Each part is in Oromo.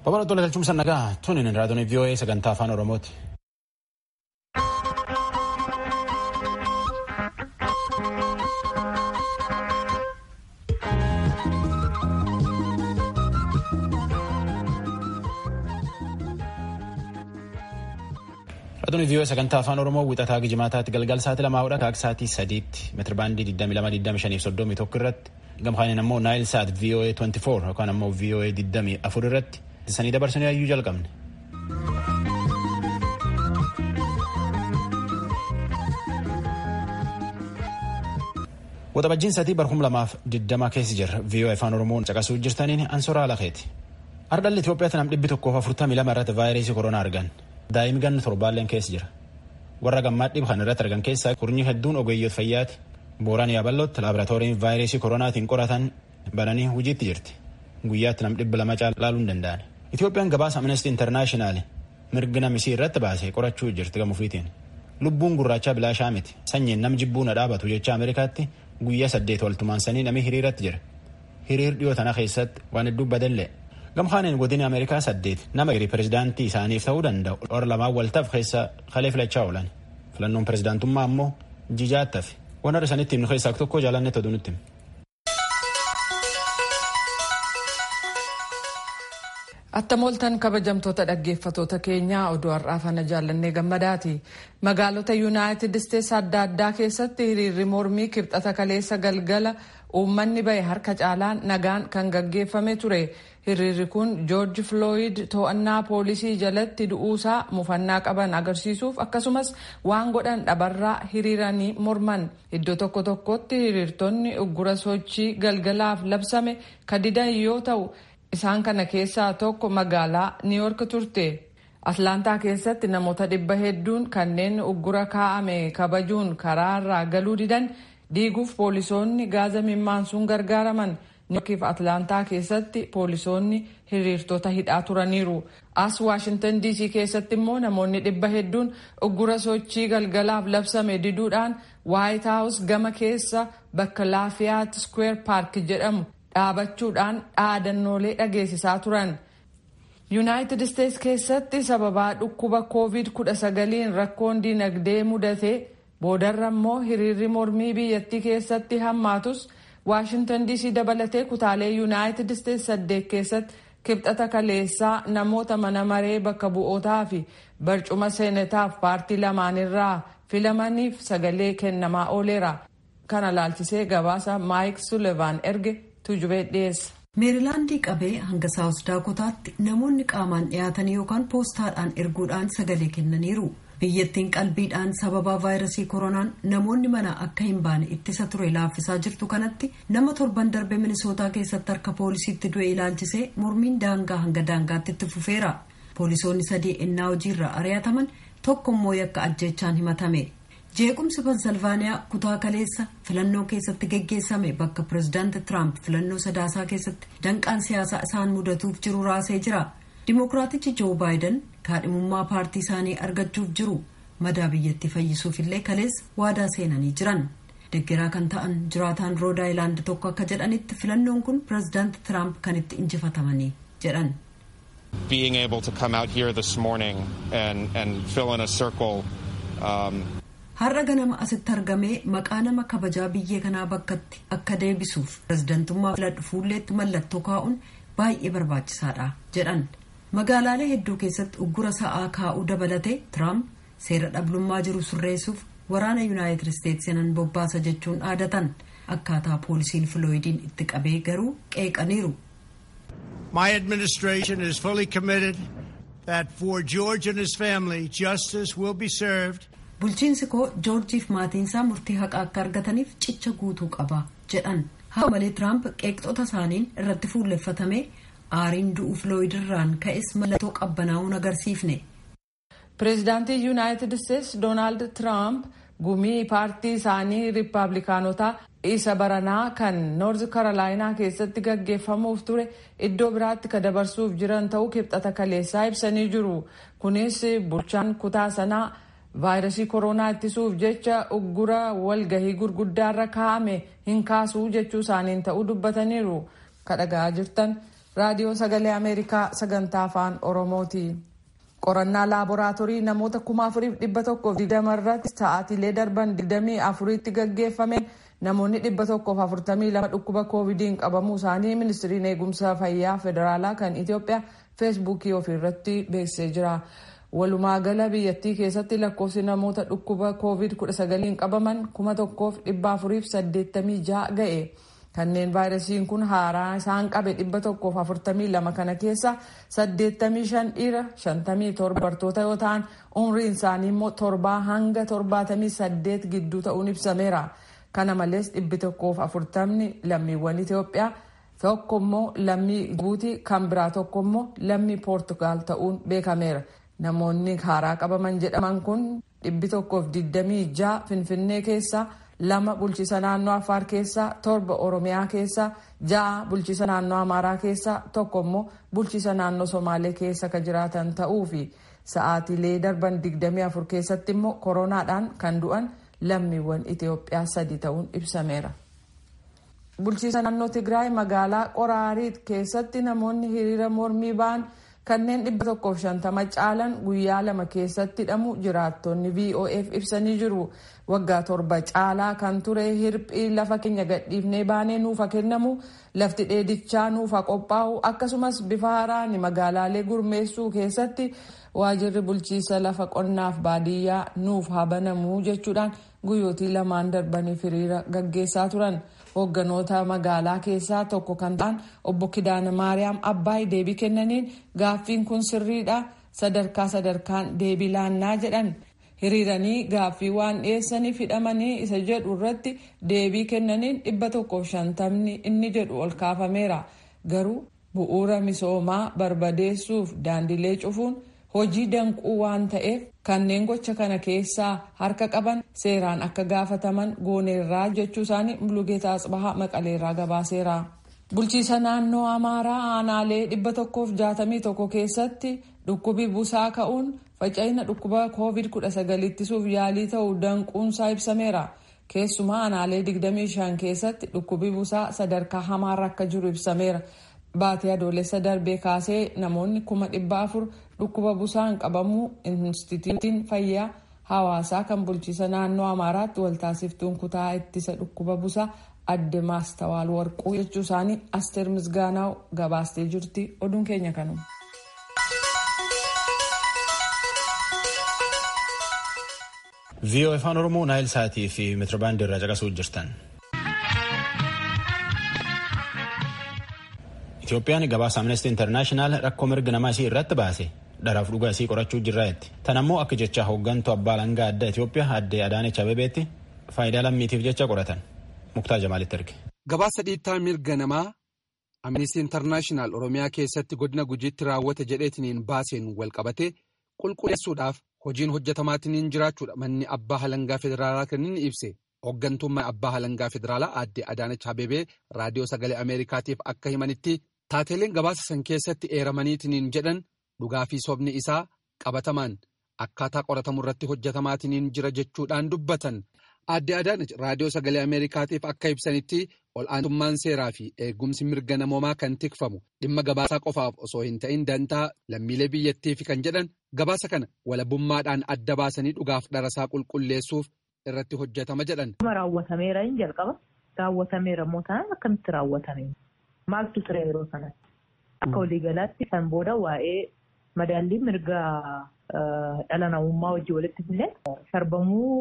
Babal'oo tola galchuun nagaa tuni raadiyoon VOA sagantaa afaan Oromooti. Raadiyoon VOA sagantaa afaan Oromoo wixataa gijimaataatti galgal sa'aatii lamaa hodha kaak sa'aatii sadiitti meetirabaandii 22,25 irratti gamkaaniin ammoo naayil sa'aat VOA 24 yookaan ammoo VOA 24 irratti sanii dabarsanii hayyuu jalqabne. Waxabajjiin sadii barhum lamaaf digdama keessa jirra VOA afaan Oromoon caqasuu jirtaniin ansoraa lakeeti. Ardhalli Itoophiyaatti nam dhibbi tokkoof afurtamii lama irratti vaayirasii koronaa argan. Daa'imni ganna torbaalleen keessa jira. Warra gammaa dhibba kan irratti argan keessaa kurnyi hedduun ogeeyyoota fayyaati. Booraan yaabalootti laaboraatooriin vaayirasii koronaatiin qoratan bananii hojiitti jirti. Guyyaatti nam dhibba lama caaluu hin danda'an. Itoophiyaan gabaasa Amnesty International mirga namisii irratti baasee qorachuu jirti gamuufiitiin. Lubbuun gurraachaa bilaashaa miti. Sanyiin nam jibbuu na dhaabatu jecha Ameerikaatti guyyaa saddeet waltumaansanii namni hiriiratti jira. Hiriir dhiyoo tana keessatti waan hedduu badallee. Gamkaaniin godina Ameerikaa saddeet nama hiriir pirezidaantii isaaniif ta'uu danda'u warra lamaan waltaaf keessa kalee filachaa oolan. Filannoon pirezidaantummaa ammoo jijaattafi. Waan har'a sanitti himnu keessaa tokko jaalanne toduu nutti. Attamoltan kabajamtoota dhaggeeffatoota keenyaa oduu har'aaf ana jaallannee gammadaati. Magaalota Yuunaayitid Isteetsi adda addaa keessatti hiriirri mormii kibxata kaleessa galgala uummanni bahe harka caalaan nagaan kan gaggeeffame ture. Hiriirri kun Joorji Flooyid to'annaa poolisii jalatti du'uusaa mufannaa qaban agarsiisuuf akkasumas waan godhan dhabarraa hiriiranii morman. Iddoo tokko tokkotti hiriirtonni uggura sochii galgalaaf labsame kadidan yoo ta'u. Isaan kana keessaa tokko magaalaa Niiyork turte. Atlaantaa keessatti namoota dhibba hedduun kanneen uggura kaa'ame kabajuun karaarraa galuu didan diiguuf poolisoonni gaaza mimmaansuun gargaaraman. Niiyorkiif Atlaantaa keessatti poolisoonni hiriirtota hidhaa turaniiru. As Waashintan DC keessatti immoo namoonni dhibba hedduun uggura sochii galgalaaf labsame diduudhaan Waayit Haawus gama keessa bakka Laafiyaat Square Park jedhamu. dhaabachuudhaan dhaadannoolee dhageessisaa turan. yuunaayitid isteetsi keessatti sababaa dhukkuba koovid 19 rakkoon dinagdee mudate boodarra immoo hiriirri mormii biyyattii keessatti hammaatus waashintan diisii dabalatee kutaalee yuunaayitid isteetsi saddeet keessatti kibxata kaleessaa namoota mana maree bakka bu'ootaa fi barcuma seenetaaf paartii lamaanirraa filamaniif sagalee kennamaa ooleera. kana laalchisee gabaasa maayik sullivan erge. meerilaandii qabee hanga saawus daakotaatti namoonni qaamaan dhiyaatanii yookaan poostaadhaan erguudhaan sagalee kennaniiru biyyattiin qalbiidhaan sababaa vaayirasii koronaan namoonni mana akka hin baane ittisa ture laaffisaa jirtu kanatti nama torban darbe minisootaa keessatti harka poolisiitti du'e ilaalchisee mormiin daangaa hanga daangaatti itti fufeera poolisoonni sadii ennaa hojiirra ari'ataman tokko immoo yakka ajjeechaan himatame. jeequmsi pensilvaaniyaa kutaa kaleessa filannoo keessatti geggeessame bakka pirezidaanti tiraamp filannoo sadaasaa keessatti danqaan siyaasaa isaan mudatuuf jiru raasee jira dimookiraatichi joo baayiden kaadhimummaa paartii isaanii argachuuf jiru madaa biyyattii fayyisuuf illee kaleessa waadaa seenanii jiran deggeraa kan ta'an jiraataan rood aayilaand tokko akka jedhanitti filannoon kun pirezidaanti tiraamp kan itti injifatamanii jedhan. being able to come out here this morning and, and fill in a circle um, har'a ganama asitti argamee maqaa nama kabajaa biyya kanaa bakkatti akka deebisuuf pirezidantummaa filadhu fuulleetti mallattoo kaa'uun baay'ee barbaachisaadha jedhan magaalaalee hedduu keessatti uggura sa'aa kaa'uu dabalatee tiraamp seera dhablummaa jiru sirreessuuf waraana yuunaayitid isteetsi nan bobbaasa jechuun dhaadatan akkaataa poolisiin filooyidiin itti qabee garuu qeeqaniiru. My administration is fully committed that for George and his family justice will be served. bulchiinsi koo joorjiif maatiinsaa murtii haqaa akka argataniif cicha guutuu qaba jedhan haa malee tiraamp qeeqxota isaaniin irratti fuulleffatame aariin du'u filooyidirraan ka'es mallattoo qabbanaa'uun agarsiifne. pireezidaantii yuunaayitid isteetsi doonaald tiraamp gumii paartii isaanii riippaabilikaanotaa isa baranaa kan noorz karolaayinaa keessatti gaggeeffamuuf ture iddoo biraatti ka dabarsuuf jiran ta'uu kibxata kaleessaa ibsanii jiru kunis bulchaan kutaa sanaa. vaayirasii koronaa ittisuuf jecha uggura walgahii gurguddaarra kaa'ame hin kaasuu jechuu isaaniin ta'uu dubbataniiru kadhagaa jirtan raadiyoo sagalee ameerikaa sagantaa afaan oromooti qorannaa laaboraatoorii namoota kuma afuriif dhibba tokkoof digdama irratti sa'aatiilee darban digdamii afuriitti gaggeeffameen namoonni dhibba tokkoof afurtamii lama dhukkuba koovidiin qabamuu isaanii ministiriin eegumsa fayyaa federaalaa kan itiyoophiyaa feesbuukii ofiirratti beeksisee jira. walumaa gala biyyattii keessatti lakkoofsi namoota dhukkuba koovid 19 qabaman kuma tokkoof dhibba afuriif saddeettamii ja'a ga'e kanneen vaayirasiin kun haaraa isaan qabe dhibba tokkoof afurtamii lama kana keessa saddeettamii shan dhiira shantamii torba dubartoota yoo ta'an umriin isaanii immoo torbaa hanga torbaatamii saddeet gidduu ta'uun ibsameera kana malees dhibbi tokkoof afurtamni lammiiwwan itiyoophiyaa tokko immoo lammii jibuutii kan biraa tokko immoo lammii poortugaal ta'uun beekameera. namoonni haaraa qabaman jedhaman kun dhibbi tokkoof digdamii ja'a finfinnee keessa lama bulchiisa naannoo afaar keessa torba oromiyaa keessa ja'a bulchiisa naannoo amaaraa keessa tokko immoo bulchiisa naannoo somaalee keessa ka jiraatan ta'uu fi sa'aatiilee darban digdamii afur keessatti immoo koronaadhaan kan du'an lammiiwwan itiyoophiyaa sadi ta'uun ibsameera. bulchiisa naannoo tigraay magaalaa qoraariit keessatti namoonni hiriira mormii ba'an. kanneen dhibba tokkoof shantama caalan guyyaa lama keessatti hidhamu jiraattonni vof ibsanii jiru waggaa torba caalaa kan ture hirphii lafa keenya gadhiifnee baanee nuufa kennamu lafti dheedichaa nuufa qophaa'u akkasumas bifa haaraan magaalaalee gurmeessuu keessatti waajirri bulchiisa lafa qonnaaf baadiyyaa nuuf haa banamuu jechuudhaan guyyootii lamaan darbaniif hiriira gaggeessaa turan. hoogganoota magaalaa keessaa tokko kan ta'an obbo Kidaana Maariyaam Abbaay deebii kennaniin gaaffiin kun sirriidha sadarkaa sadarkaan deebii laannaa jedhan hiriiranii gaaffii waan dhiyeessaniif hidhamanii isa jedhu irratti deebii kennaniin dhibba tokkoof shantamni inni jedhu ol kaafameera garuu bu'uura misoomaa barbadeessuuf daandilee cufuun hojii danquu waan ta'eef kanneen gocha kana keessaa harka qaban seeraan akka gaafataman gooneerraa jechuu isaanii mulugeeta asbahaa maqaleerraa gabaaseera. bulchiisa naannoo amaaraa aanaalee dhibba tokkoof jaatamii tokko keessatti dhukkubi busaa ka'uun faca'ina dhukkuba koovid kudha sagal ittisuuf yaalii ta'uu danquunsaa ibsameera. keessumaa aanaalee 25 keessatti dhukkubi busaa sadarkaa hamaarra akka jiru ibsameera. Baatii adoolessa darbee kaasee namoonni kuma dhibba afur dhukkuba busaan qabamuu inistitiitiin fayyaa hawaasaa kan bulchiisa naannoo amaaraatti waltaasiftuun kutaa ittisa dhukkuba busaa adde maastawaal warquu jechuu isaanii asteer misgaanaaw gabaastee jirti oduun keenya kanuma. viiyoo afaan oromoo naayil saatii fi meetirbaandii irraa caqasuu jirtan. Itoophiyaan gabaasa amnesty internaashinaal rakkoo mirga namaa isii irratti baase dharaaf dhugaa isii qorachuu jirraetti. Tan ammoo akka jecha hooggantuu abbaa alangaa addaa Itoophiyaa addee Adaanech Abebeetti faayidaa lammiitiif jecha qoratan. Muktaa Jamaalitti erge. Gabaasa dhiittaa mirga namaa amnesty internaashinaal Oromiyaa keessatti godina gujiitti raawwate jedheetiniin baaseen walqabate qulqulleessuudhaaf hojiin hojjetamaatiin jiraachuudha manni abbaa alangaa federaalaa kan inni ibse. Hooggantummaa abbaa alangaa federaalaa aadde Adaanech Abeebee raadiyoo sagalee Ameerikaatiif akka himanitti taateeleen gabaasa san keessatti eeramaniitiin jedhan dhugaa fi sobni isaa qabatamaan akkaataa qoratamu irratti hojjetamaatiin jira jechuudhaan dubbatan. Aadde Adaanech raadiyoo sagalee Ameerikaatiif akka ibsanitti ol'aantummaan seeraa fi eegumsi mirga namoomaa kan tikfamu dhimma gabaasaa qofaaf osoo hin ta'in dantaa lammiilee biyyattiif kan jedhan gabaasa kana walabummaadhaan adda baasanii dhugaaf dharasaa qulqulleessuuf. irratti hojjetama jedhan. raawwatameera hin jalqaba raawwatameera immoo taanaan akkamitti raawwatame maaltu ture yeroo sanatti akka waliigalaatti kan booda waa'ee madaallii mirga dhala namummaa wajjin walitti fidnee sarbamuu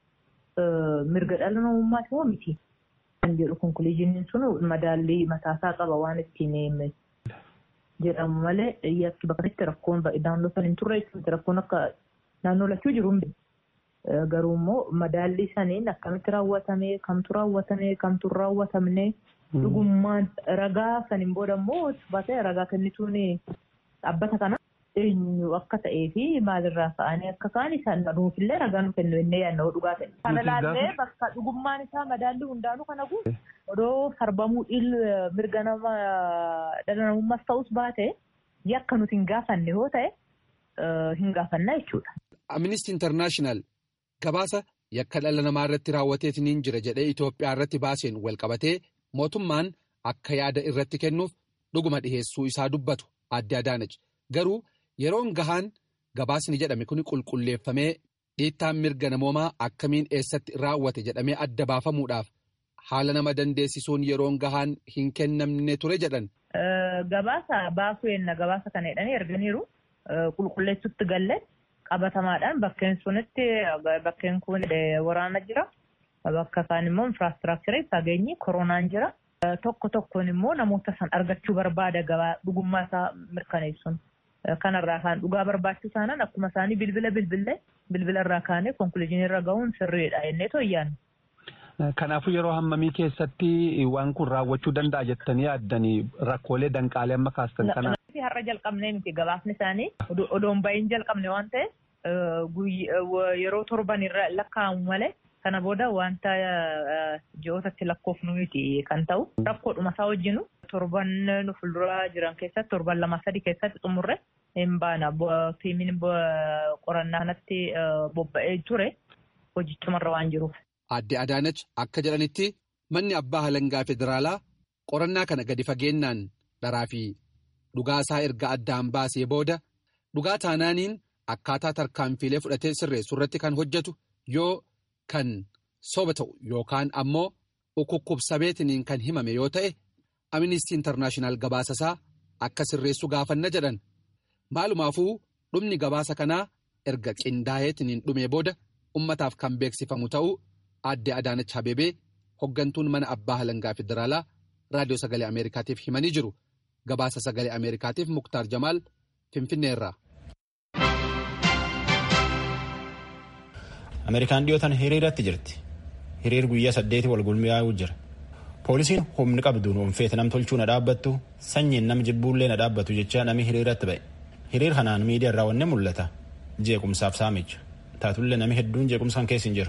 mirga dhala namummaati moo miti kan jedhu konkuluuziiniin sun madaallii mataasaa qaba waan ittiin jedhamu malee yakki bakka itti rakkoon naannoo san hin turre rakkoon akka naannoo lachuu jiru hin Garuu immoo madaallii saniin akkamitti raawwatame kamtu raawwatame kamtu raawwatamne dhugummaan ragaa saniin booda immoo baatee ragaa kennituun dhaabbata kana eenyu akka ta'ee fi maalirraa ka'anii akka ka'an isaan nuufillee ragaa nu kennu innee yaadnoo dhugaa ta'e. Kana laallee bakka dhugummaan isaa madaallii hundaanuu kana guutu odoo sarbamuu mirga nama dhala namummaas ta'us baate yakka nuti hin gaafanne yoo ta'e hin gaafannaa jechuudha. Amnesty International gabaasa yakka dhala namaa irratti raawwateetiin jira jedhee Itoophiyaa irratti baaseen walqabatee mootummaan akka yaada irratti kennuuf dhuguma dhiheessuu isaa dubbatu adde Adaanach garuu yeroon gahaan gabaasni jedhame kun qulqulleeffamee dhiittaan mirga namoomaa akkamiin eessatti raawwate jedhamee adda baafamuudhaaf haala nama dandeessisuun yeroon gahaan hin kennamne ture jedhan. Gabaasa baasuu yenna gabaasa kana jedhanii erganiiru qulqulleessutti galle qabatamaadhaan bakkeen sunitti bakkeen kun waraana jira. Bakka kaan immoo infiraastiraakcharii fageenyi koronaan jira. Tokko tokkoon immoo namoota san argachuu barbaada gabaa dhugummaa isaa mirkaneessuun. Kanarraa kaan dhugaa barbaachuu isaanaan akkuma isaanii bilbila bilbilee bilbila irraa kaanee konkuluuzinii irra gahuun sirriidha jennee tooyyaan. Kanaafuu yeroo hammamii keessatti waan kun raawwachuu danda'a jettanii yaaddanii rakkoolee danqaalee amma kaastan kana. Har'a jalqabnee miti gabaasni isaanii odoon ba'iin jalqabne waan ta'eef yeroo torban irra lakkaa'amu malee kana booda wanta ji'ootatti lakkoofnu miti kan ta'u rakkoodhuma isaa wajjinu torban nu fuulduraa jiran keessatti torban lama sadi keessatti xumurre hin baana tiimiin qorannaa kanatti bobba'ee ture hojichumarra waan jiruuf. Adde Adaanach akka jedhanitti manni abbaa halangaa federaalaa qorannaa kana gadi fageenyaan dharaa fi dhugaasaa erga addaan baasee booda dhugaa taanaaniin akkaataa tarkaanfiilee fudhatee sirreessu irratti kan hojjetu yoo kan soba ta'u yookaan ammoo ukukkubsameetiniin kan himame yoo ta'e Amnistii Intarnaashinaal gabaasasaa akka sirreessu gaafanna jedhan maalumaafuu dhumni gabaasa kanaa erga qindaa'eetiniin dhumee booda ummataaf kan beeksifamu ta'uu. Adde Adaanach Habebee hoggantuun mana abbaa halangaa federaalaa raadiyoo sagalee Ameerikaatiif himanii jiru. Gabaasa sagalee Ameerikaatiif Muktaar Jamaal Finfinneerraa. Ameerikaan dhiyootan hiriiratti jirti. Hiriir guyyaa saddeeti wal gulmiyaa'uu jira. Poolisiin humni qabduun oomfeeti nam tolchuu na dhaabbattu sanyiin nam jibbuullee na dhaabbatu jecha nami hiriiratti ba'e. Hiriir kanaan miidiyaa irraa wanne mul'ata. Jeequmsaaf saamicha. Taatullee nami hedduun jeequmsaan keessa hin jiru.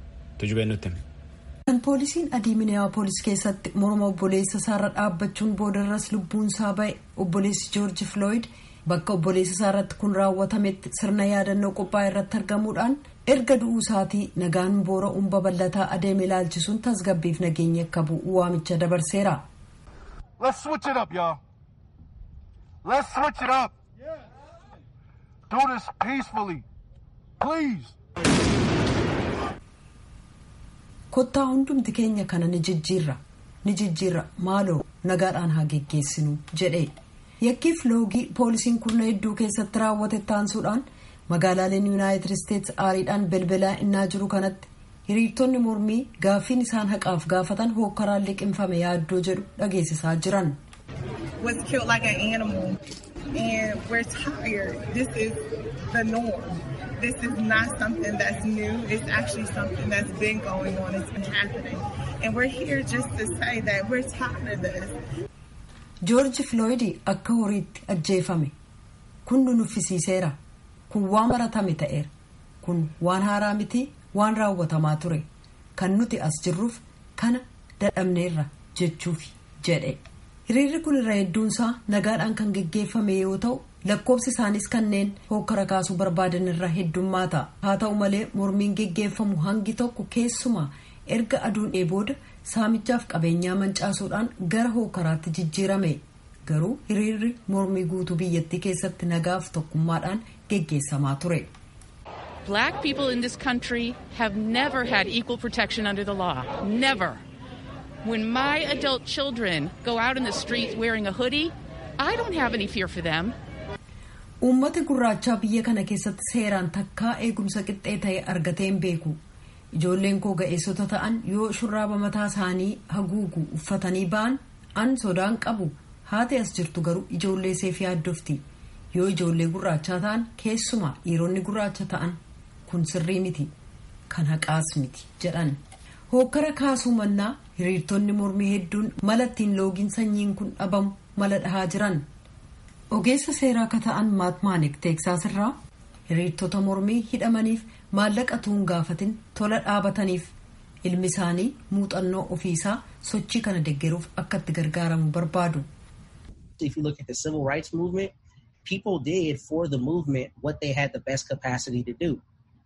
Kan poolisiin adii Miniyaapolis keessatti morma obboleessa isaarra dhaabbachuun boodarras lubbuun isaa ba'e obboleessi Joorji Floyd bakka obboleessa isaarratti kun raawwatametti sirna yaadannoo qophaa'e irratti argamuudhaan erga du'uu isaatii nagaan boora'uun babal'ataa adeeme ilaalchisuun tasgabbiif nageenya akka bu'u waamicha dabarseera. Let's switch it up, y'all. Let's switch it up. Do this peacefully. Please. kottaa hundumti keenya kana ni jijjiirra ni jijjiirra maaloo nagaadhaan haa geggeessinu jedhe yakkiif loogii poolisiin kurna hedduu keessatti raawwate taansuudhaan magaalaaleen yuunaayitid isteetsi aariidhaan belbalaa innaa jiru kanatti hiriirtonni mormii gaaffiin isaan haqaaf gaafatan hookkaraan liqimfame yaaddoo jedhu dhageessisaa jiran. was killed like an animal and we're tired. This is the norm. This is not something that's new. It's actually something that's been going on. It's been happening. And we're here just to say that we're tired of this. Joorji Floyd akka horiitti ajjeefame. Kun nu nuffisiiseera. Kun waan baratame ta'eera. Kun waan haaraa miti waan raawwatamaa ture. Kan nuti as jirruuf kana dadhabneerra jechuuf jedhe. Hiriirri kun irra hedduunsaa nagaadhaan kan geggeeffame yoo ta'u lakkoofsi isaanis kanneen hokkara kaasuu barbaadan irra heddummaata. Haa ta'u malee mormiin geggeeffamu hangi tokko keessumaa erga aduun booda saamichaaf qabeenyaa mancaasuudhaan gara hokkaraatti jijjiirame. Garuu hiriirri mormii guutuu biyyattii keessatti nagaaf tokkummaadhaan geggeessamaa ture. Black people in this country have never had equal protection under the law. Never. When my adult children go out in the streets wearing a hoodie, I don't have any fear for them. Uummati gurraachaa biyya kana keessatti seeraan takkaa eegumsa qixxee ta'e argatee hin beeku. Ijoolleen koo ga'eessota ta'an yoo shurraaba mataa isaanii haguugu uffatanii ba'an an sodaan qabu haati as jirtu garuu ijoollee seef yaaddofti. Yoo ijoollee gurraachaa ta'an keessumaa dhiironni gurraacha ta'an kun sirrii miti kan haqaas miti jedhan. Hookkara kaasuu mannaa hiriirtonni mormii hedduun mala ittiin loogiin sanyiin kun dhabamu mala dhahaa jiran. Ogeessa seeraa akka ta'an maatmaanik teeksaas irraa hiriirtota mormii hidhamaniif maallaqa tuun gaafatin tola dhaabataniif ilmi isaanii muuxannoo ofiisaa sochii kana deggeruuf akka itti gargaaramu barbaadu. If you look at the civil rights movement, people did for the movement what they had the best capacity to do.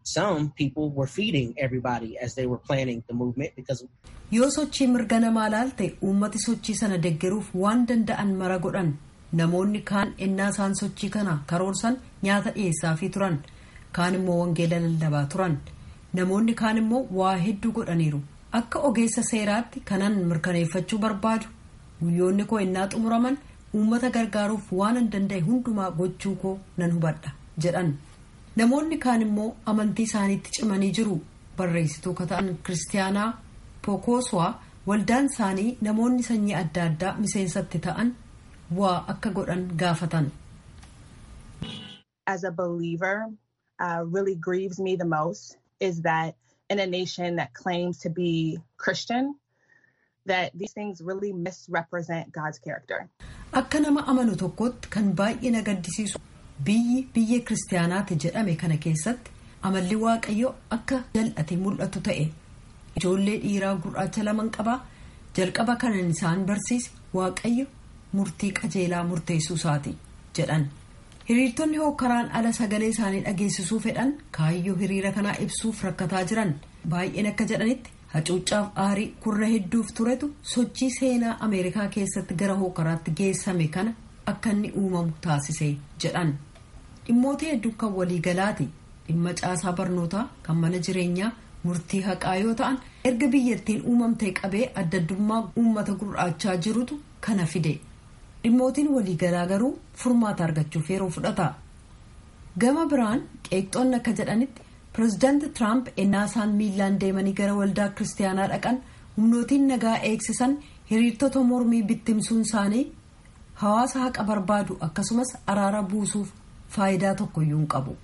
some people were feeding everybody as they were planning the movement because yoo sochii mirga namaa laalte uummati sochii sana deggeruuf waan danda'an mara godhan namoonni kaan ennaa isaan sochii kana karoorsan nyaata dhiyeessaafii turan kaan immoo wangeela lallabaa turan namoonni kaan immoo waa hedduu godhaniiru akka ogeessa seeraatti kanan mirkaneeffachuu barbaadu guyyoonni koo ennaa xumuraman uummata gargaaruuf waan an danda'e hundumaa gochuu koo nan hubadha jedhan namoonni kaan immoo amantii isaaniitti cimanii jiru barreessituu ka ta'an kiristaanaa pokoswaa waldaan isaanii namoonni sanyii adda addaa miseensatti ta'an waa akka godhan gaafatan. As a believer, uh, really grieves me the most is that in a nation that claims to be Christian, that these things really misrepresent God's character. Akka nama amanu tokkotti kan baay'ee na gaddisiisu biyyi biyya kiristaanaati jedhame kana keessatti amalli waaqayyo akka jal'ate mul'atu ta'e ijoollee dhiiraa gurraacha laman qabaa jalqaba kanan isaan barsiise waaqayyo murtii qajeelaa murteessuu isaati jedhan hiriirtonni hookaraan ala sagalee isaanii dhageessisuu fedhan kaayyoo hiriira kanaa ibsuuf rakkataa jiran baay'een akka jedhanitti hacuuccaaf aarii kurra hedduuf turetu sochii seenaa ameerikaa keessatti gara hookaraatti geessame kana akka inni uumamu taasise jedhan dhimmoota hedduun kan waliigalaati dhimma caasaa barnootaa kan mana jireenyaa murtii haqaa yoo ta'an erga biyyattiin uumamtee qabee addaddummaa uummata gurraachaa jirutu kana fide dhimmootiin waliigalaa garuu furmaata argachuuf yeroo fudhata gama biraan qeeqxoonni akka jedhanitti pireezidaanti tiraamp ennaa isaan miilaan deemanii gara waldaa kiristaanaa dhaqan humnootiin nagaa eegsisan hiriirtota mormii bittimsuun isaanii hawaasa haqa barbaadu akkasumas araara buusuuf faayidaa tokkoyyuu hin qabu.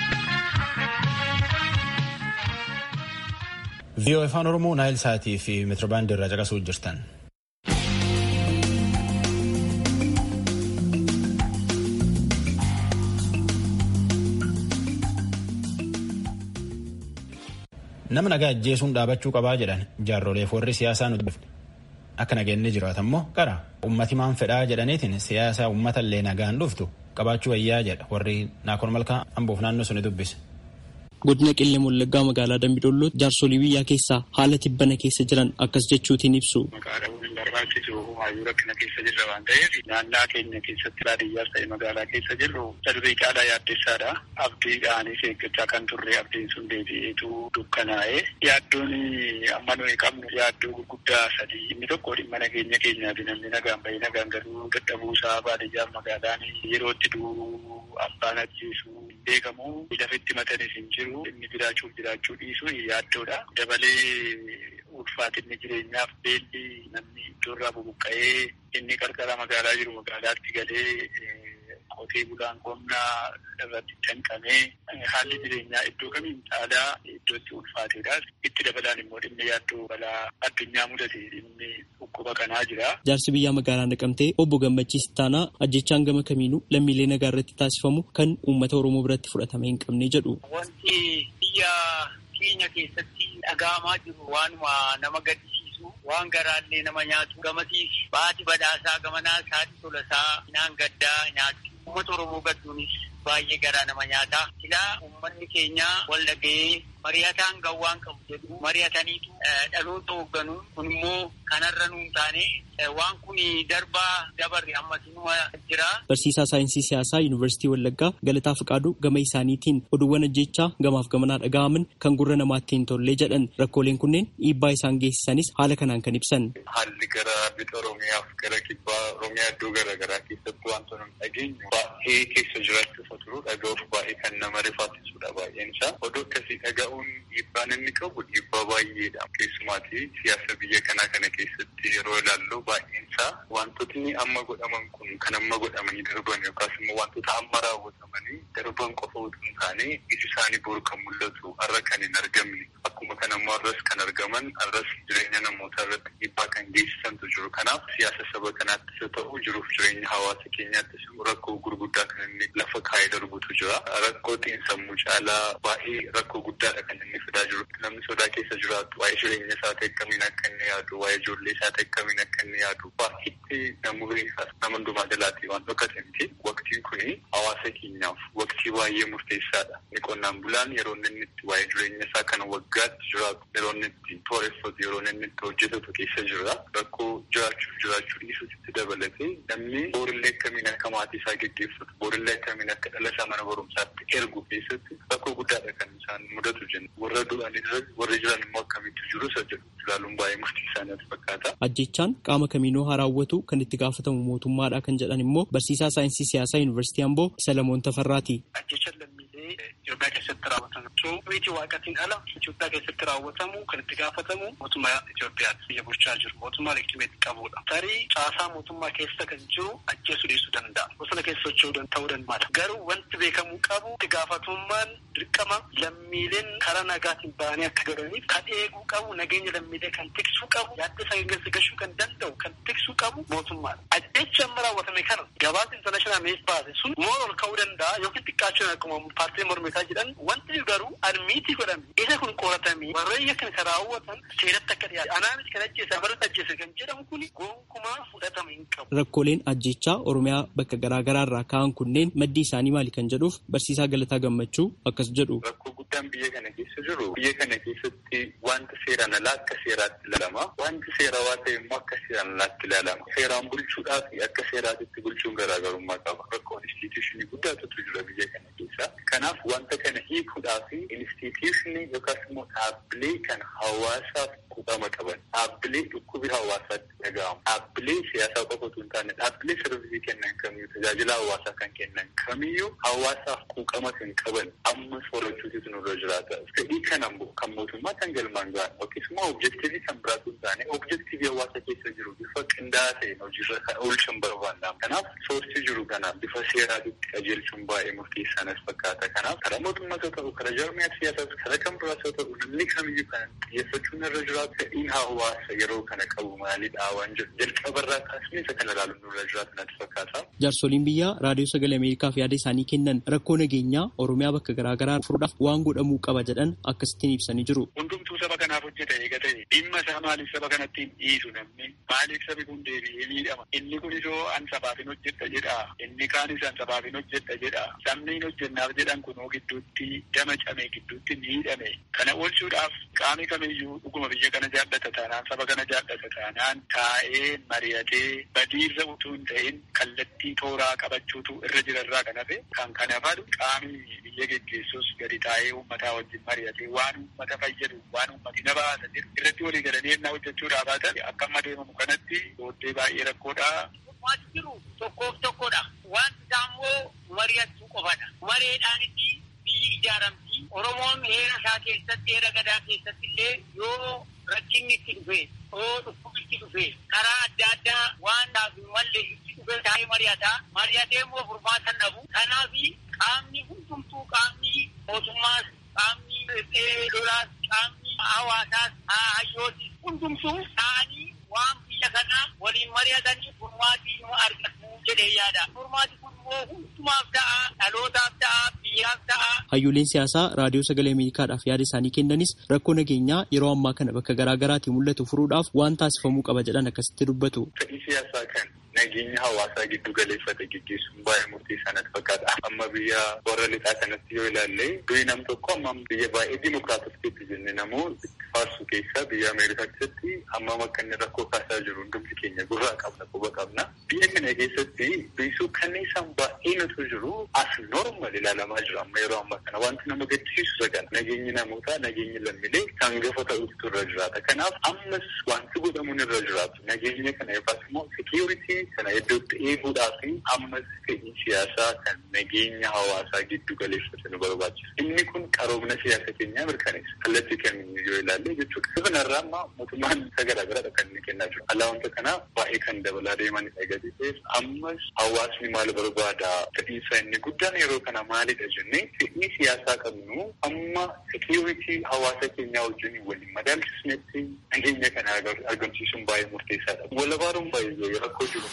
viiyoo afaan oromoo naayil saatii fi meetirbaandii irraa caqasuu jirtan. nama nagaa ajjeesuun dhaabachuu qabaa jedhan jaarroleef warri siyaasaa nuti dhufne akka nageenni jiraatu ammoo qara ummati maan fedhaa jedhaniitiin siyaasa ummata illee nagaan dhuftu qabaachuu wayyaa jedha warri naakoon malkaa amboof naannoo suni dubbise. godina qillee wallaggaa magaalaa dambidolloo jaarsolii biyyaa keessaa haala tibbana keessa jiran akkas jechuutiin ibsu. barbaachisu hayyuu rakkina keessa jirra waan ta'eef naannaa keenya keessatti baadiyyaas ta'e magaalaa keessa jirru darbii caalaa yaaddessaadha. Abdiidhaanis eeggachaa kan turre abdiin sun deebi'eetu dukkanaa'e. Yaaddoon amma nuyi qabnu yaaddoo gurguddaa sadii inni tokko dhimma nageenya keenyaati namni nagaan bahee nagaan galuu dadhabuusaa baadiyyaaf magaalaan yerootti du'u abbaan ajjeesu beekamu lafitti matanis hin jiru inni jiraachuuf jiraachuu dhiisu yaaddoodha. Dabalee ulfaatinni jireenyaaf beelli namni iddoorraa bubuqqa'ee inni qarqara magaalaa jiru magaalaatti galee qotee bulaan qonnaa irratti danqamee haalli jireenyaa iddoo kamiin caalaa iddootti ulfaateedha. Itti dabalaan immoo dhimmi yaaddoo balaa addunyaa mudate dhimmi dhukkuba kanaa jira. Jaarsi biyyaa magaalaa naqamtee obbo Gammachiis Taanaa ajjechaan gama kamiinuu lammiilee nagaa irratti taasifamu kan uummata Oromoo biratti fudhatame hin qabne jedhu. Wanti biyya keenya keessatti dhaga'amaa jiru waanuma nama gaddisiisu waan garaallee nama nyaatu gamatiif baati badhaasaa gamanaa isaati tolasaa naan gaddaa nyaatu uummata oromoo gadduunis baay'ee garaa nama nyaata silaa uummanni keenya wal dhaga'ee mari'ataan gawwaan qabu jedhu mari'ataniitu dhaloota hoogganuu kun immoo kanarra nuun taane waan kun darbaa dabarre ammasinuma jira. Barsiisaa saayinsii siyaasaa Yuunivarsiitii Wallaggaa Galataa Fiqaaduu gama isaaniitiin oduuwwan ajjechaa gamaaf gamanaa dhaga'aman kan gurra namaatti hin tolle jedhan rakkooleen kunneen dhiibbaa isaan geessisanis haala kanaan kan ibsan. Haalli gara bixa Oromiyaaf gara kibbaa Oromiyaa iddoo garaagaraa keessatti wantoota hin dhageenyu baay'ee keessa jiraachuuf otoo dhaga'uuf baay'ee kan nama rifaasisudha baay'een isaa. Oduu akkasii dhaga'uun dhiibbaan inni qabu dhiibbaa baay'eedha. Keessumaati siyaasa biyya kanaa kana keessatti yeroo ilaallu baay'een isaa wantootni amma godhaman kun kan amma godhamanii darban yookaas immoo wantoota amma raawwatamanii darban qofa utuu hin taane iji isaanii boru kan mul'atu har'a kan hin argamne akkuma kan ammoo har'as kan argaman har'as jireenya namootaa irratti dhiibbaa kan geessisantu jiru. Kanaaf siyaasa saba kanaattis haa ta'u jiruuf jireenya hawaasa keenyaattis rakkoo gurguddaa kan inni lafa kaa'ee darbutu jira. Rakkoo xiinsammuu caalaa baay'ee rakkoo guddaadha kan inni fidaa jiru. namni sodaa keessa jiraatu waa'ee jireenya isaati akkamiin akka inni yaadu waa'ee ijoollee isaati akkamiin akka inni yaadu baay'eetti nama beekaas nama hundumaa jalaatti waan dhokate miti waqtiin kuni hawaasa keenyaaf waqtii baay'ee murteessaadha inni qonnaan bulaan yeroo inni itti waa'ee jireenya isaa kana waggaatti jiraatu yeroo inni itti tooreffatu yeroo inni itti hojjetatu keessa jira rakkoo jiraachuuf jiraachuu dhiisuutti dabalatee namni boorillee akkamiin akka maatii isaa geggeeffatu boorillee akkamiin akka dhala isaa mana barumsaatti ergu keessatti rakkoo guddaadha kan isaan mudatu jenna warra du'anii warri jiran immoo akkamitti jiru isa jedhu ilaaluun baay'ee murteessaa natti fakkaata. Ajjechaan qaama kamiinuu haa raawwatu kan itti gaafatamu mootummaadha kan jedhan immoo barsiisaa saayinsii siyaasaa yuunivarsiitii Amboo Salamoon Tafarraati. Ajjechaan lammiilee Itoophiyaa keessatti raawwatamu. Miti waaqatiin ala Itoophiyaa keessatti raawwatamu kan itti gaafatamu mootummaa Itoophiyaatti biyya bulchaa jiru. Mootummaa leegitimeetti qabudha. Tarii caasaa mootummaa keessa kan jiru ajjeesuu dhiisuu danda'a. Bosona keessa socho'uu ta'uu danda'a. Garuu wanti beekamuu qabu itti gaafatamummaan dirqama lammiileen karaa nagaatiin ba'anii akka godhaniif kan eeguu qabu nageenya lammiilee kan tiksuu qabu yaadda isaa geggeessa gashuu kan danda'u kan tiksuu qabu mootummaadha. Ajjechi amma raawwatame kana gabaasa intarnaashinaal mees baase sun moora ol ka'uu danda'a yookiin xiqqaachuun akkuma paartilee mormitaa jedhan wanti garuu admiitii godhame isa kun qoratamee warreen kan isa raawwatan seeratti akka dhiyaatu anaanis kan ajjeese amarratti ajjeese kan jedhamu kun gonkumaa fudhatama hin qabu. Rakkooleen ajjechaa Oromiyaa bakka garaa garaa irraa ka'an kunneen maddii isaanii maali kan jedhuuf barsiisaa Galataa Gammachuu akkas jedhu. Rakkoo guddaan biyya kana keessa jiru biyya kana keessatti wanta seeraan alaa akka seeraatti ilaalama wanti seerawaa ta'e immoo akka seeraan alaatti ilaalama seeraan bulchuudhaa fi akka seeraatitti bulchuun garaagarummaa qaba rakkoo instituushinii guddaatu jira biyya kana keessa kanaaf wanta kana hiikuudhaa fi instituushinii yookaas immoo dhaabbilee kan hawaasaaf quuqama qaban dhaabbilee dhukkubi hawaasaatti dhaga'amu dhaabbilee siyaasaa qofa osoo hin taane dhaabbilee sarvisii kennan kamiyyuu tajaajila hawaasaa kan kennan kamiyyuu hawaasaaf quuqama kan qaban ammas horachuutu nurra jiraata fedhii kana kan mootummaa kan galmaan ga'an yookiis immoo objektiivii kan biraatu hin taane objektiivii hawaasa keessa jiru bifa qindaa'aa ta'een hojiirra kan oolchan barbaanna kanaaf soortii jiru kana bifa seeraatitti qajeelchuun baay'ee murteessaa natti fakkaata kanaaf karaa mootummaas haa ta'u karaa jaarmiyaa siyaasaas karaa kan biraas haa ta'u namni kamiyyuu kan xiyyeeffachuun irra jiraatu fedhiin hawaasa yeroo kana qabu maalidha waan jedhu jalqabarraa kaasnee isa kana ilaaluun nurra jiraatu natti fakkaata. Jaarsoliin biyyaa raadiyoo sagalee Ameerikaaf yaada isaanii kennan rakkoo nageenyaa Oromiyaa bakka garaa garaa furuudhaaf waan godhamuu qaba jedhan akkasittiin ibsanii jiru. Hundumtuu saba kanaaf hojjeta eega ta'e dhimma isaa maaliif saba kanatti hin dhiisu namni maaliif sabi kun deebi'ee miidhama inni kun isoo an sabaaf hin hojjedha jedha inni kaanis an sabaaf hin hojjedha jedha sabni hin hojjennaaf jedhan kunoo gidduutti dama came gidduutti miidhame kana oolchuudhaaf qaami kamiyyuu dhuguma biyya kana jaallata taanaan saba kana jaallata taanaan taa'ee mari'atee badiirra utuu hin ta'in kallattii tooraa qabachuutu irra jirarraa kan hafe kan kana fadu qaami biyya geggeessus gadi taa'ee uummataa wajjin mari'atee waan uummata fayyadu waan uummati na baasa jedhu irratti walii galanii ennaa hojjechuudhaa baatan akka amma deemamu kanatti booddee baay'ee rakkoodha. Waan jiru tokkoof tokkodha. Wanti isaa immoo mari'achuu qofadha. Mareedhaanitti biyyi ijaaramti. Oromoon heera isaa keessatti heera gadaa keessatti illee yoo rakkinni itti dhufe yoo dhukkubni itti dhufe karaa adda addaa waan dhaabu malee itti dhufe taa'ee mari'ata. Mari'atee immoo furmaata dhabu. Kanaaf qaamni hundumtuu qaamni mootummaas qaamni lolaas qaamni hawaasaas hayyootis hundumtuu ta'anii waan biyya kana waliin mari'atanii furmaatii nu argatu jedhee yaada. Furmaati kun immoo hundumaaf ta'a, dhalootaaf ta'a, biyyaaf ta'a. Hayyooleen siyaasaa raadiyoo sagalee Ameerikaadhaaf yaada isaanii kennanis rakkoo nageenyaa yeroo ammaa kana bakka garaa garaatii mul'atu furuudhaaf waan taasifamuu qaba jedhan akkasitti dubbatu. Fedhii siyaasaa kan nageenya hawaasaa giddu galeeffate gaggeessuun baay'ee murteessaa natti fakkaata. Amma biyya warra lixaa kanatti yoo ilaalle durii nam tokko amma biyya baay'ee dimokiraatofteetti jenne namoo faarsu keessa biyya Ameerikaa keessatti hammam akka inni rakkoo kaasaa jiru hundumti keenya gurraa qabna quba qabna. Biyya kana keessatti biisuu kanniisaan baay'ee nutu jiru as normal ilaalamaa jira amma yeroo ammaa kana wanti nama gaddisiisu sagana nageenyi namootaa nageenyi lammiilee kan gafa ta'utu irra jiraata. Kanaaf ammas wanti godhamuun irra jiraatu nageenya kana yookaas immoo sekiuritii kana iddootti eeguudhaa fi ammas fedhii siyaasaa kan nageenya hawaasaa giddu galeeffate nu barbaachisa. Inni kun qaroomina siyaasa keenyaa mirkaneessa. Kallattii kamiin yoo ilaalle jechuudha. Isa kanarraa amma mootummaan isa garaa garaadha kan inni kennaa jiru. Alaa wanta kanaa baay'ee kan dabalaa deemanidha gadi ta'eef ammas hawaasni maal barbaada fedhiinsa inni guddaan yeroo kana maalidha jennee fedhii siyaasaa qabnu amma sekiuritii hawaasa keenyaa wajjin waliin madaalchisnetti nageenya kana argamsiisuun baay'ee murteessaadha. Walabaaruun baay'ee rakkoo jiru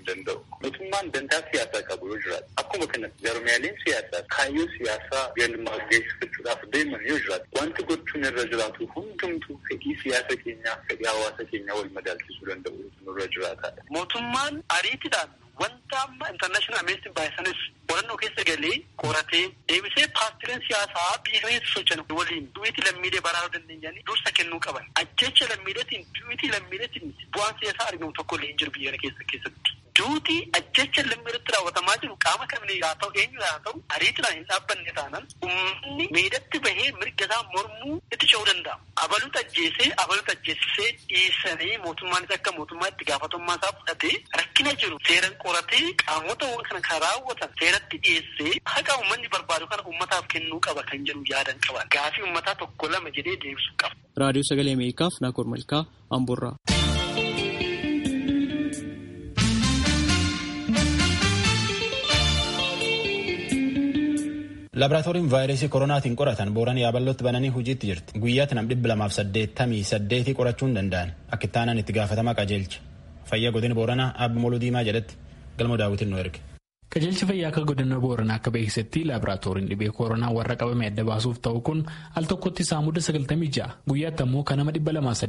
danda'u. Mootummaan dantaa siyaasaa qabu yoo jiraatu akkuma kana jarmiyaaleen siyaasaa kaayyoo siyaasaa galma geessifachuudhaaf deeman yoo jiraatu wanti gochuun irra jiraatu hundumtuu fedhii siyaasa keenyaa fedhii hawaasa keenyaa wal madaalchisuu danda'u nurra jiraataadha. Mootummaan ariitiidhaan wanta amma intarnaashinaal ameerikaan baay'isanis qorannoo keessa galee qoratee deebisee paartileen siyaasaa biyya keessa socho'an waliin du'iitii lammiilee baraaruu dandeenyanii dursa kennuu qaban. Ajjecha lammiileetiin du'iitii lammiileetiin bu'aan siyaasaa argamu tokko illee hin jiru biyya keessa keessatti. Duutii ajjecha lammiileetti raawwatamaa jiru qaama kamiin haa ta'u eenyu haa ta'u ariitiidhaan hin dhaabbanne taanaan uummanni miidhatti bahee mirga isaa mormuu itti ce'uu danda'a. Abaluutu ajjeesee abaluutu ajjeesisee dhiisanii mootummaanis akka mootummaa itti gaafatamummaa isaa fudhatee rakkina jiru seeran qoratee qaamota kana kan raawwatan seeratti dhiyeessee haqa uummanni barbaadu kana uummataaf kennuu qaba kan jedhu yaadan qaba. Gaafii uummataa tokko lama jedhee deebisuu qaba. Raadiyoo Sagalee Ameerikaaf Naakoor Malkaa Amboorraa. Laaboraatooriin vaayirasii koronaatiin qoratan booran yaabalootti bananii hojiitti jirti. Guyyaatti nam dhibba lamaaf saddeettamii saddeetii qorachuu hin danda'an. Akka itti aanan itti gaafatamaa qajeelcha. Fayyaa godina booranaa Abbi Moluu Diimaa jedhetti galma daawwitiin nu erge. Qajeelchi fayyaa akka godina booranaa akka beeksisetti laaboraatooriin dhibee koronaa warra qabame adda baasuuf ta'u kun al tokkotti saamuda 96 guyyaatti ammoo kan nama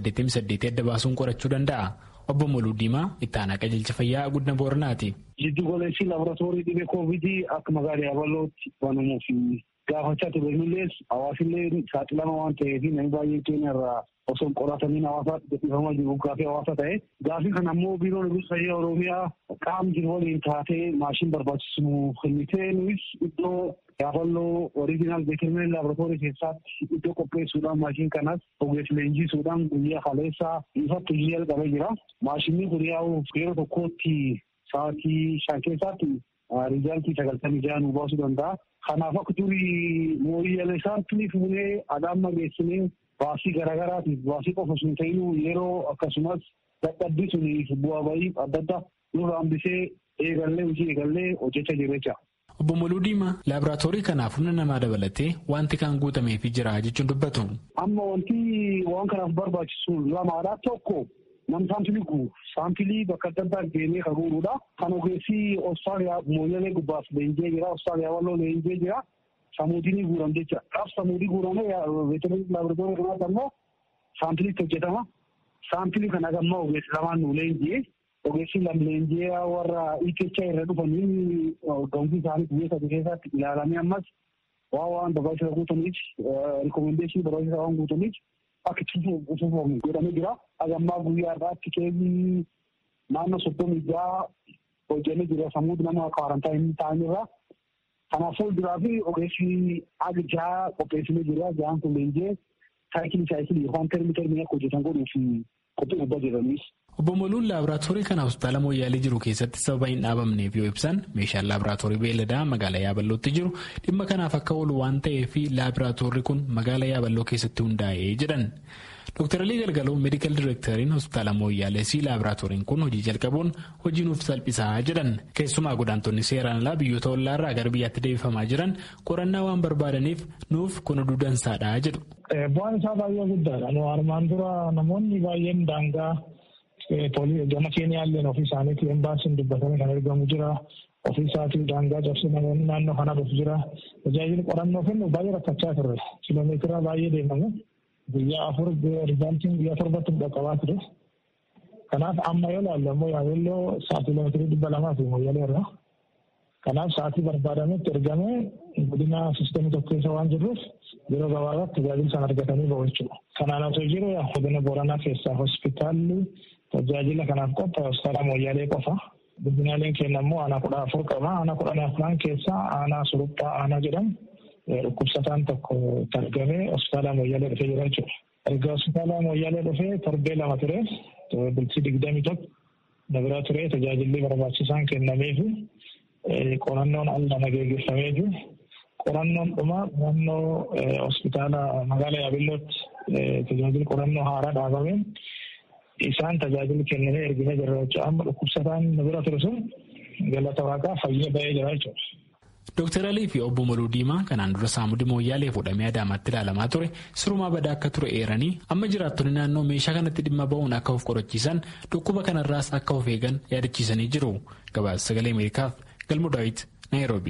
288 adda baasuun qorachuu danda'a. Obbo Moluu Diimaa itti aanaa qajeelcha fayyaa godina booranaati. Jiddu goleessi laaboraatoorii dhibee koovidii akka magaalaa yaabalootti banamuuf gaafachaa ture millees hawaasillee saaxilama waan ta'eef namni baay'een keenya irraa osoo qoratamiin hawaasaatti gadhiifamaa jiru gaafii hawaasa ta'e gaafii kana ammoo biiroon eegumsa fayyaa oromiyaa qaam jiru waliin taatee maashin barbaachisu kennitee nuyi iddoo yaaballoo oriijinaal beekamtii laaboraatoorii keessatti iddoo qopheessuudhaan maashin kanas ogeessa leenjisuudhaan guyyaa kaleessaa ifatti hojii jalqabee jira. Maashinni kun yaa'u yeroo tokkootti sa'aatii shan keessaatti riizaaltii sagaltamii jaha nu baasuu danda'a. Kanaaf akka durii mooyyalee saantilii fuunee adaamma geessinee baasii garaagaraatiif baasii qofa sun ta'inuu yeroo akkasumas dadhabbii suniif bu'aa bayii adda addaa nurra hambisee eegallee hojii eegallee hojjechaa jiru jecha. Obbo Moluu Diimaa laaboraatoorii kanaaf humna namaa dabalatee wanti kan guutameefii jira jechuun dubbatu. Amma wanti waan kanaaf barbaachisu lamaadha tokko nam saampilii guuru saampilii bakka adda addaa deemee kan guuruudha. Kan ogeessi Austraaliyaa mooyyalee gubbaaf leenjee jira Austraaliyaa walloo leenjee jira. Samuudinii guuram jecha qaaf samuudii guuramee veterinerii laaboraatoorii kanaatti ammoo saampiliitti hojjetama. Saampilii kana gammaa ogeessi lamaan nu leenjee ogeessi lam leenjee warra IKChaa irra dhufanii gamsii isaanii biyya sadii keessatti ilaalamee ammas waan waan barbaachisa guutaniif rikomendeeshinii barbaachisa waan guutaniif akka cufuufamu godhamee jira. Agammaa guyyaa irraatti keezii naannoo soddomii jaha hojjennee jira sammuu nama kwaarantaayinii ta'anirra. Kanaafuu jiraa fi ogeessi aga jaha qopheessinee jira. Jahaan kun leenjee saayikilii saayikilii yookaan termii termii akka hojjetan godhuuf qophii gubbaa jiranis. Obbo Moluun laaboraatoorii kana hospitaala Mooyyaalee jiru keessatti sababa hin dhaabamneef yoo ibsan meeshaan laaboraatoorii beelladaa magaalaa Yaaballootti jiru dhimma kanaaf akka oolu waan ta'eef laaboraatoorii kun magaalaa Yaaballoo keessatti hundaa'ee jedhan. Dr. Alii Galgaloo meedikaal direekteriin hospitaala Mooyyaalee si laaboraatooriin kun hojii jalqabuun hojii nuuf salphisaa jedhan. Keessumaa godaantonni seeraan alaa biyyoota ollaarraa gara biyyaatti deebifamaa jiran qorannaa waan barbaadaniif nuuf kun oduu dansaadha jedhu. Bu'aan isaa baay'ee guddaadha. Armaan dura namoonni baay'een daangaa gama keenyaalleen ofii isaaniitii embaasiin dubbatanii kan ergamu jira. Ofii isaatii daangaa cabsee namoonni naannoo kana dhufu jira. Tajaajilli qorannoo kennu baay'ee rakkachaa turre. Kiloomeetira baay'ee deemamu. Guyyaa afur rizaaltiin guyyaa torbatti dhaqqabaa ture. Kanaaf amma yoo ilaallu ammoo yaabelloo sa'aatii kiiloomeetirii dhibba lamaa fi moyyalee irra. Kanaaf sa'aatii barbaadametti ergamee godina siistemii tokko keessa waan jirruuf yeroo gabaabaatti tajaajila sana argatanii ba'u jechuudha. Kanaan osoo jiru godina Booranaa keessaa hospitaalli tajaajila kanaaf qophaa'e hospitaala Mooyyalee qofa. Godinaaleen keenya immoo aanaa kudha afur qaba. Aanaa kudha afran keessaa aanaa suruphaa aanaa jedhamu dhukkubsataan tokko argamee hospitaala Mooyyalee dhufee jira jechuudha. Erga hospitaala Mooyyalee dhufee torbee lama ture bultii digdamii tokko dabiraa ture tajaajilli barbaachisaan kennameefi qorannoon al nama geggeeffameefi qorannoon dhuma qorannoo hospitaala magaalaa Yaabellootti tajaajilli qorannoo haaraa dhaabameen isaan tajaajila kennamee erginee jirra jechuudha. Amma dhukkubsataan bira ture sun galata waaqaa fayyee ba'ee jira jechuudha. Dr. Alii fi obbo Maluu Diimaa kanaan dura saamudi mooyyaalee fuudhamee adaamaatti ilaalamaa ture sirumaa badaa akka ture eeranii amma jiraattonni naannoo meeshaa kanatti dhimma ba'uun akka of qorachiisan dhukkuba kanarraas akka of eegan yaadachiisanii jiru. Gabaasa sagalee Ameerikaaf Galmo Daawit Naayiroobi.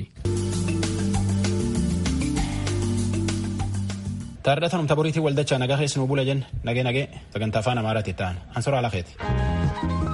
Taardataan humna boriitii waldachaa nagaa keessanuu bula jenna nagee nagee sagantaa afaan amaaraatti ta'an ansoraa lafeeti.